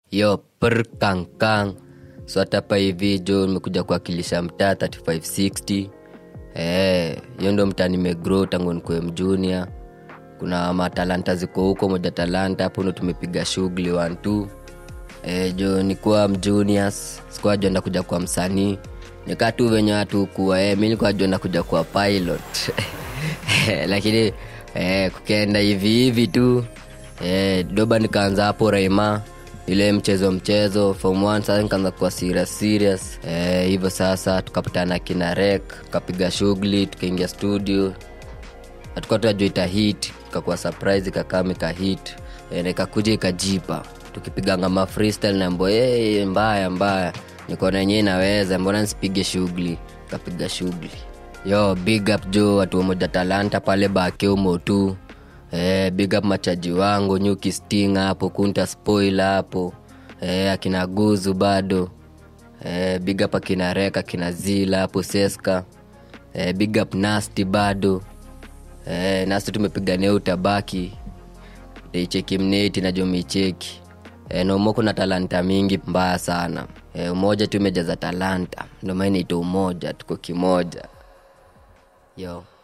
yo pr kankang so hata hapa hivi jo nimekuja kuwakilisha mtaa 3560 Eh, hiyo ndo mtaa nimegrow tangu nikuwe mjunia kuna matalanta ziko huko moja talanta hapo ndo tumepiga shughuli one two eh, jo nikuwa mjuniors sikuwa jua ndakuja kwa msanii nikaa tu venye watu kuwa eh, mi nilikuwa jua ndakuja kwa pilot lakini eh, kukienda hivi hivi tu eh, doba nikaanza hapo raima ile mchezo mchezo form one sasa nikaanza kuwa serious serious eh, hivyo sasa tukapatana kina rek tukapiga shughuli tukaingia studio hatukuwa tunajua ita hit ikakuwa surprise ikakam ikahit e, na ikakuja ikajipa tukipiganga ma freestyle nambo hey, mbaya mbaya nikaona yenyewe inaweza mbona nsipige shughuli kapiga shughuli yo big up jo watu wamoja talanta pale bakeumo tu eh, big up machaji wangu nyuki sting hapo kunta spoil hapo eh, akina guzu bado eh, big up akina reka akina zila hapo seska eh, big up nasty bado eh, nasi tumepigania utabaki icheki mneti na jomicheki eh, nomo kuna talanta mingi mbaya sana eh, umoja tu imejaza talanta ndomaana ito umoja tuko kimoja yo